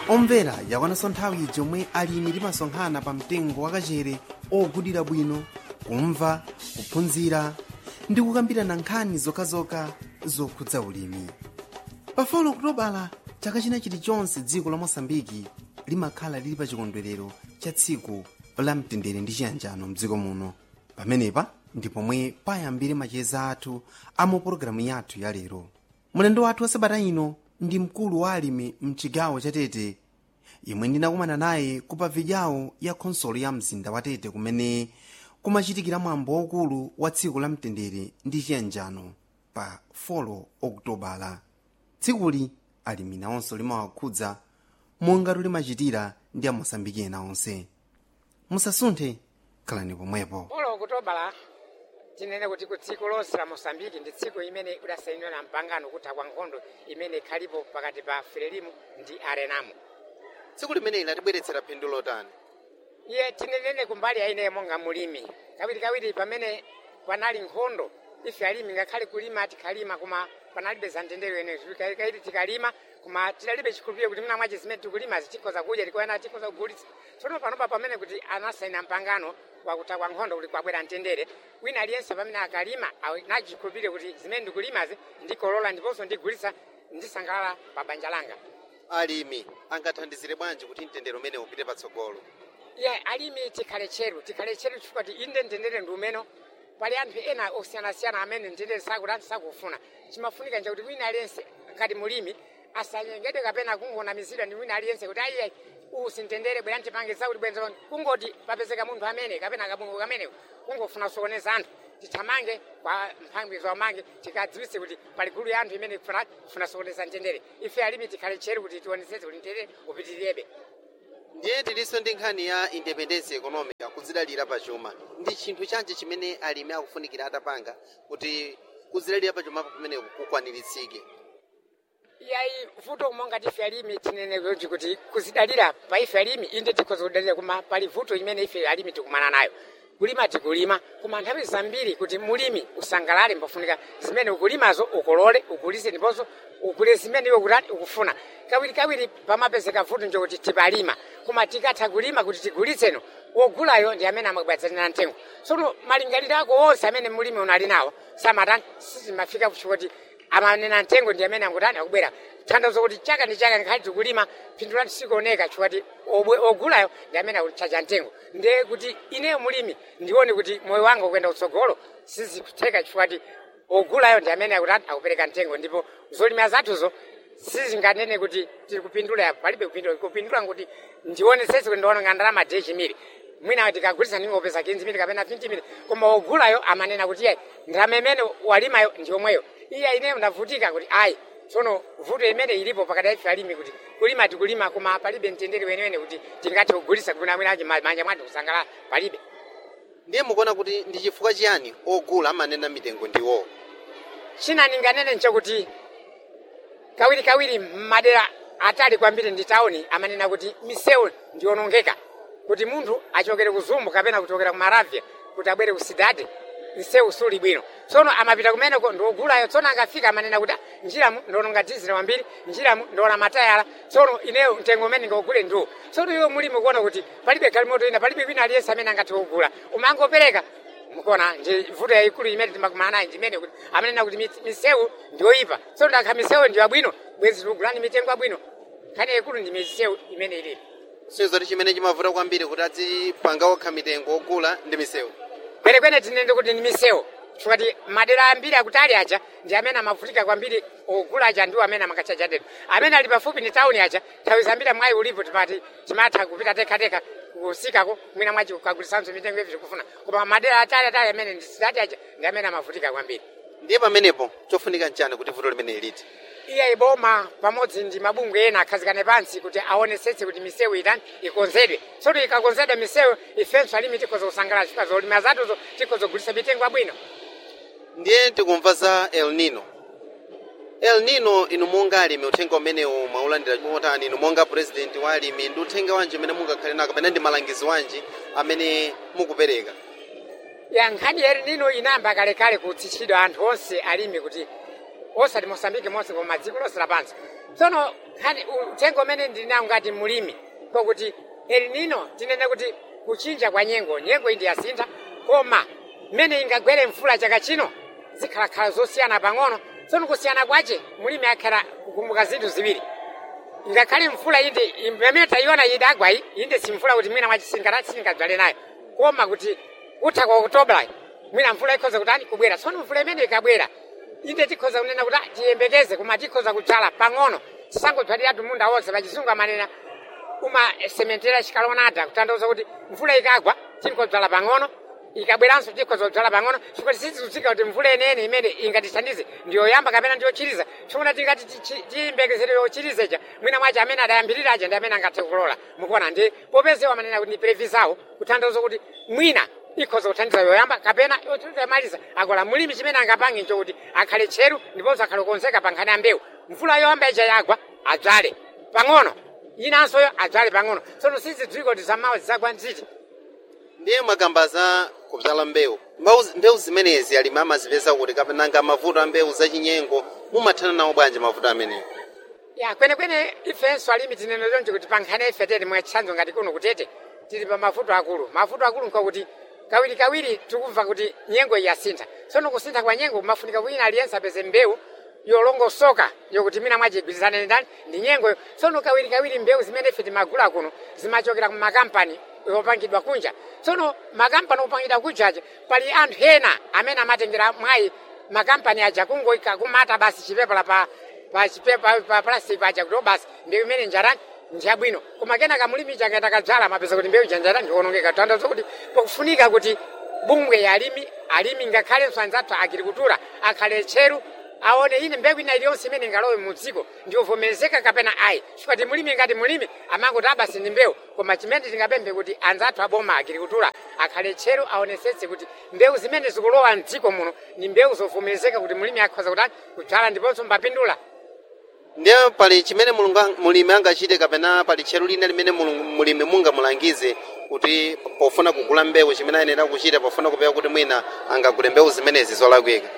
omvera yakwananso nthawi yomwe alimi timasonkhana pa mtengo wakachere ogudira bwino kumva kuphunzira ndi kukambirana nkhani zokhazokha zokhudza ulimi pa 4 okutobala chaka china chilichonse dziko la mosambiki limakhala lili pa chikondwerero cha tsiku la mtendere ndi chiyanjano mdziko muno pamenepa ndi pomwe payambire macheza athu a mu pologalamu yathu ya lero mulendo wathu wa sabata ino ndi mkulu wa alimi mchigawo cha tete imwe ndinakumana naye kupa vidyao ya khonsolo ya mzinda wa tete kumene kumachitikira mwambo waukulu wa tsiku la mtendere ndi chiyanjano pa 4 okutobala tsikuli alimi nawonso limawakhudza monga limachitira ndi amosambiki ena onse musasunthe khalani pomwepo polo okutobala tinene kuti ku dziko lonse la mosambiki ndi tsiku imene idasayinidwa na mpangano kutha kwa nkhondo imene ikhalipo pakati pa frelimu ndi arenamo tsiku limene latibweretsera phindu lotani iye tinenene kumbali yaine monga mulimi kawirikawiri pamene panali nkhondo ife alimi ngakhale kulima tikhalima koma panalibe za mtendere ene kaiti tikalima koma tidalibe chikhulupiriro kuti mnamwachi zimene tikulima zitikhoza kudya tikoena tikhoza kugulitsa tsono panopa pamene kuti anasayina mpangano wakutha kwa nkhondo kuti kwabwera mtendere wina aliyense pamene akalima nacho chikhulupiriro kuti zimene ndikulimazi ndikolola ndiponso ndigulitsa ndisangalala pa banja langa alimi angathandizire bwanji kuti mtendere umene upite patsogolo ye alimi tikhale tcheru tikhale tcheru chifukwa ti inde mtendere ndi umeno pali anthu ena osiyanasiyana amene mtendere sakuti anthu sakufuna chimafunika nje kuti wina aliyense ngati mulimi asanyengedwe kapena kungonamizidwa ndi wina aliyense kuti ayiye usi mtendere bwera ntipange zakuti bwenza kungoti papezeka munthu amene kapena kabungu kameneko kungofuna kusokoneza anthu tithamange kwa mphambi zomange tikadziwitse kuti pali gulu ya anthu imene ifuna ifuna sokoneza mtendere ife alimi tikhale tcheru kuti tionetsetse kuti mtendere upitirirabe ndiye tilinso ndi nkhani ya independence economic kudzidalira pachuma ndi chinthu chanji chimene alimi akufunikira atapanga kuti kudzidalira pachumapo pamene kukwaniritsike yayi vuto monga tife alimi tinene kuti kuti kuzidalira pa ife alimi inde tikhoza kudalira koma pali vuto imene ife alimi tikumana nayo kulima tikulima koma nthawi zambiri kuti mulimi usangalale mbafunika zimene ukulimazo ukolole ugulise ndiponso ugule zimene iwe kutani ukufuna kawirikawiri pamapezeka vuto njokuti tipalima koma tikatha kulima kuti tigulitseno wogulayo ndi amene amabwadzanira mtengo tsono malingaliro ako onse amene mulimi unali nawo samatani sizimafika kuti amanena mtengo ndi amene angutani akubwera tanthauzo kuti chaka ndi chaka nkhali tikulima phindu lati sikuoneka chifukwa ogulayo ndi amene akuchacha mtengo ndiye kuti ineyo mulimi ndione kuti moyo wanga ukuyenda kutsogolo sizikutheka chifukwa ogulayo ndi amene akutani akupereka mtengo ndipo zolima zathuzo sizinganene kuti tiri kupindula palibe kupindula kupindula kuti ndionesese kuti ndiona ndalama de chimiri mwina tikagulitsa ndingopeza 15 mili kapena 20 mili koma ogulayo amanena kuti iye ndalama imene walimayo ndi yomweyo iye ineyo ndavutika kuti ayi tsono vuto imene ilipo pakati ife alimi kuti kulima tikulima koma palibe mtendere weniweni kuti tingathe kugulitsa kuna mwinachi manja mwati kusangalala palibe ndiye mukuona kuti ndi chifukwa chiyani ogula amanena mitengo ndiwo china ninganene nchokuti kawirikawiri madera atali kwambiri ndi tauni amanena kuti misewu ndionongeka kuti munthu achokere ku zumbu kapena kuchokera ku maravya kuti abwere ku sidade msewu suli bwino tsono amapita kumeneko ndiogulayo tsono angafika amanena kuti njiramu ndiononga dizili wambiri njiramu ndiona matayala tsono ineyo mtengo umene ndingogule ndiwo tsono iwo mulimi kuona kuti palibe galimoto ina palibe wina aliyense amene angathe kugula umangopereka mukuona ndi vuto yayikulu imene timakumana nayo ndimene kuti amanena kuti misewu ndiyoyipa tsono ndakha misewu ndiyo abwino bwezi tikugulani mitengo abwino nkhani yayikulu ndi misewu imene ilipo sizoti chimene chimavuta kwambiri kuti adzipanga okha mitengo ogula ndi misewu kwenekwene tinene kuti ndi misewu chifukwa madera ambiri akutali aja ndi amene amavutika kwambiri ogula aja ndiwo amene amakachaja teko amene ali pafupi ndi tauni aja nthawi zambiri mwayi ulipo timati timatha kupita tekhateka kusikako mwina mwachi kukagulisanso mitengo yevi tikufuna koma madera atali atali amene ndi sidati aja ndi amene amavutika kwambiri ndiye pamenepo chofunika nchani kuti vuto limene liti iye iboma pamodzi ndi mabungwe ena akhazikane pansi kuti aonesetse kuti misewu itani ikonzedwe tsono ikakonzedwa misewu ifenso alimi tikhoza kusangalala chifukwa zolima zathuzo tikhoza kugulitsa mitengo abwino ndiye tikumva za el nino el nino inu monga alimi uthenga umenewu mwaulandira motani inu monga president wa alimi ndi uthenga wanji umene mungakhale nako kapena ndi malangizo wanji amene mukupereka ya nkhani ya el nino inayamba kalekale kutsitsidwa anthu onse alimi kuti osati mosambike monse koma dziko lonse lapansi tsono nkhani uthenga umene ndili nawo ngati mulimi kokuti elinino tinene kuti kuchinja kwa nyengo nyengo indi yasintha koma mmene ingagwere mvula chaka chino zikhalakhala zosiyana pang'ono tsono kusiyana kwace mulimi akhala kukumbuka zinthu ziwiri ngakhale mvula inde imene tayiona idagwa iyi inde si mvula kuti mwina mwachisinga singadzale nayo koma kuti utha kwa okutobla mwina mvula ikhoza kutani kubwera tsono mvula imene ikabwera inde tikhoza kunena kuti ah, tiyembekeze koma tikhoza kudzala pang'ono tisangodzaliratu munda wonse pachizungu amanena umasementera chikalonada kutanthauza kuti mvula ikagwa tingodzala pang'ono ikabweranso tikhoza kudzala pang'ono chifukwa sizikutsika kuti mvula enene imene ingatithandize ndiyoyamba kapena ndiyochiriza chifukwa tingati tiyembekezere yochiriza ija mwina mwace amene adayambirira aja ndi amene angathe kulola mukuona ndi popezewa amanena kuti ndi previsawo kutanthauza kuti mwina ikhoza kuthandiza yoyamba kapena yotamaliza akola mulimi chimene angapange nchokuti akhale tcheru ndiponso akhale konzeka pa nkhani ya mbewu mvula yoyamba ija yagwa adzale pang'ono inansoyo adzale pang'ono tsono sizidziwika kuti zamawa zizagwa nziti ndiye mwakamba za kudzala mbewu Mbewu- mbewu zimenezi alimi amazipeza kuti kapenanga mavuto a mbewu zachinyengo mumathana nawo bwanji mavuto amenewo ya kwenekwene ifenso alimi tinene choncho kuti pa nkhani ife tete mwachitsanzo ngati kuno kutete tili pa mavuto akulu mavuto akulu nkakuti kawirikawiri tikumva kuti nyengo iyi yasintha tsono kusintha kwa nyengo kumafunika wina aliyense apeze mbewu yolongosoka yokuti mina mwachigwirizane ndani ndi nyengoyo tsono kawirikawiri mbewu zimene ife timagula kuno zimachokera kumakampani yopangidwa kunja tsono makampani opangidwa kunjaja pali anthu ena amene amatengera mwayi makampani aja kungoika kumata basi chipepala pa pa chipepa pa plastic paja kuti basi mbewu imene njarani njabwino koma kenaka mulimi chakaenda kadzala mapeza kuti mbewu janjara ndionongeka tandazo kuti pakufunika kuti bungwe ya alimi alimi ngakhalenso anzathu agrikultura akhale tcheru aone ine mbewu ina iliyonse imene ingalowe mu dziko ndiovomerezeka kapena ayi chifukwa ti mulimi ngati mulimi amangoti abasi ndi mbewu koma chimene tingapemphe kuti anzathu aboma agrikultura akhale tcheru aonesetse kuti mbewu zimene zikulowa mdziko muno ni mbewu zovomerezeka kuti mulimi akhoza kutani kudzala ndiponso mbapindula ndiye pali chimene mulungu ang- mulimi angachite kapena pali tcheru lina limene mulungu- mulimi mungamulangize kuti pofuna kugula mbewu chimene ayenera kuchita pofuna kupewa kuti mwina angagule mbewu zimenezi zolakwika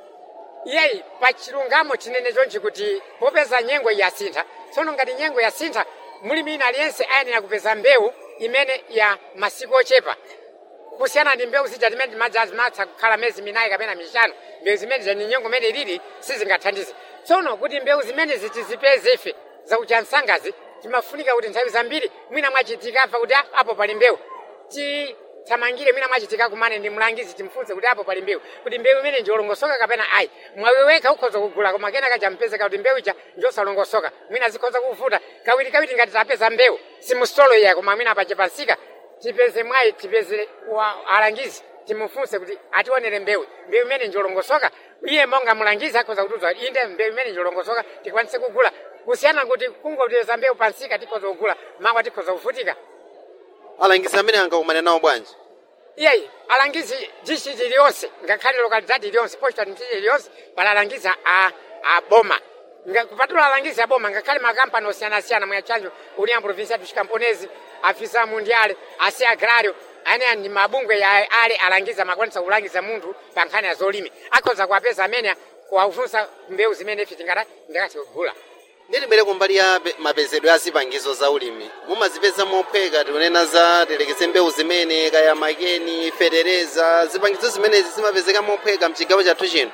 iyeyi pa chilungamo chinene chonchi kuti popeza nyengo yasintha tsono ngati nyengo yasintha mulimi ina aliyense ayenera kupeza mbewu imene ya masiku ochepa kusiyana ndi mbewu zija timene timadzi azimatha kukhala mezi minayi kapena mishanu mbewu zimene zani nyengo imene ilili sizingathandize tsono kuti mbewu zimene tizipeze ife zakucha msangazi timafunika kuti nthawi zambiri mwina mwachitika afa kuti "Ah, apo pali mbewu tithamangire mwina mwachitika kumane ndi mlangizi timfunse kuti apo pali mbewu kuti mbewu imene ndiolongosoka kapena ayi mwawe wekha ukhoza kugula koma kenaka champezeka kuti mbewu ija njosalongosoka mwina zikhoza kuvuta kawiri kawiri ngati tapeza mbewu simustolo iya koma mwina pachepansika tipeze mwayi tipeze wa alangizi timufunse kuti ationere mbewu mbewu imene njolongosoka iye monga mulangizi akhoza kutiuza inde mbewu imene njolongosoka tikwanise kugula kusiyana kuti kungopeza mbewu pansika tikhoza kugula mawa tikhoza kuvutika alangizi amene angakumane nawo bwanji iyeyi alangizi district iliyonse ngakhale localidade iliyonse posta mtiji iliyonse pali alangizi a, a boma Nga- kupatula alangizi a boma ngakhale makampani osiyanasiyana mwachanjo union provincial dos camponese afisa mundiale asi agrario aneya ndi mabungwe ya ale alangiza makwanisa kulangiza munthu pa nkhani ya zolimi akhoza kuwapeza amene kuwafunsa mbewu zimene ife tingata ndikati kugula ndilibwere kumbali ya pe- mapezedwe a zipangizo za ulimi mumazipeza mophweka tikunena za tilekeze mbewu zimene kaya makeni fetereza zipangizo zimenezi zimapezeka mophweka mchigawo chathu chino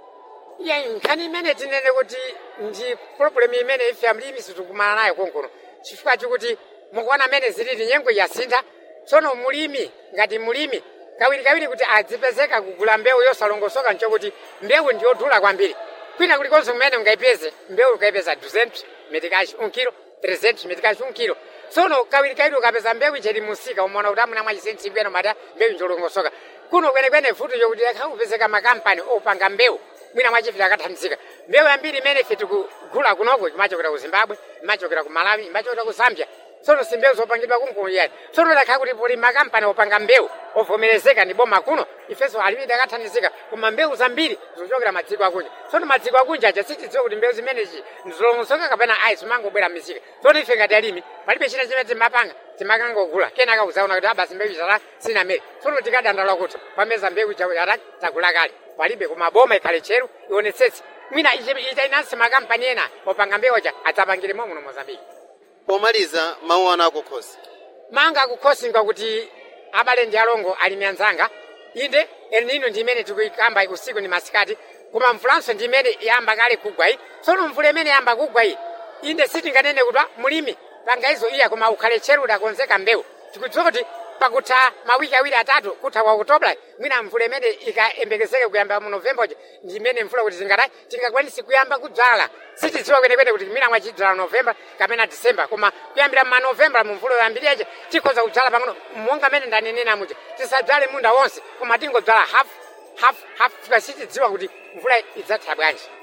ya nkhani imene tinene kuti ndi problem imene ife amlimi sitikumana nayo konkono chifukwa chikuti mukuona amene zilili nyengo yasintha tsono mulimi ngati mulimi kawirikawiri kuti adzipezeka kugula mbewu yosalongosoka nchokuti mbewu ndiyodula kwambiri kwina kulikonse kumene ungayipeze mbewu ukayipeza 200 metikashi un kilo 300 metikashi un kilo tsono kawirikawiri ukapeza mbewu icheri musika umaona kuti amuna mwachisenti ibweno mata mbewu njolongosoka kuno kwenekwene futi chokuti akhakupezeka makampani opanga mbewu mwina mwachifika akathandizika mbewu yambiri imene ife tikugula kunoko imachokera ku zimbabwe imachokera ku malawi imachokera ku zambia tsono si mbewu zopangidwa kunkuuyani tsono dakhala kuti puli makampani opanga mbewu ovomerezeka ndi boma kuno ifenso alimi akathandizika koma mbewu zambiri zochokera madziko akunja tsono madziko akunja aja sitidziwa kuti mbewu zimenezi ndizolongosoka kapena ayi zimangobwera m'misika tsono ife ngati alimi palibe china chimene timapanga timakangogula kenaka uzaona kuti abasi mbewu ichata sinamere tsono tikadandala kuti pameza mbewu icha yata tagula kale palibe koma boma ikhale tcheru ionetsetse mwina ite- itainansi makampani ena opanga mbewoja adzapangiremo muno mozambiki pomaliza mawu anu akukhosi manga kukhosinga kuti abale ndi alongo alimi anzanga inde elnino ndi imene tikuyikamba usiku ndi masikati koma mvulanso ndi imene yamba kale kugwa iyi tsono mvula imene yamba kugwa iyi inde sitinganene kuti "Ah, mulimi pangaizo iya koma ukhale tcheru udakonzeka mbewu tikudziwa kuti pakutha mawiki awiri atatu kutha kwa okutobla mwina mvula imene ikayembekezeke kuyamba mu novemba uja ndi imene mvula kuti tingatayi tingakwanisi kuyamba kudzala sitidziwa kwenekwene kuti mwina mwachidzala novemba kapena disemba koma kuyambira ma novemba mu mvula yoyambiriyeje tikhoza kudzala pang'ono monga mene ndanenera muja tisadzale munda wonse koma tingodzala half half half tikasitidziwa kuti mvula idzatha bwanji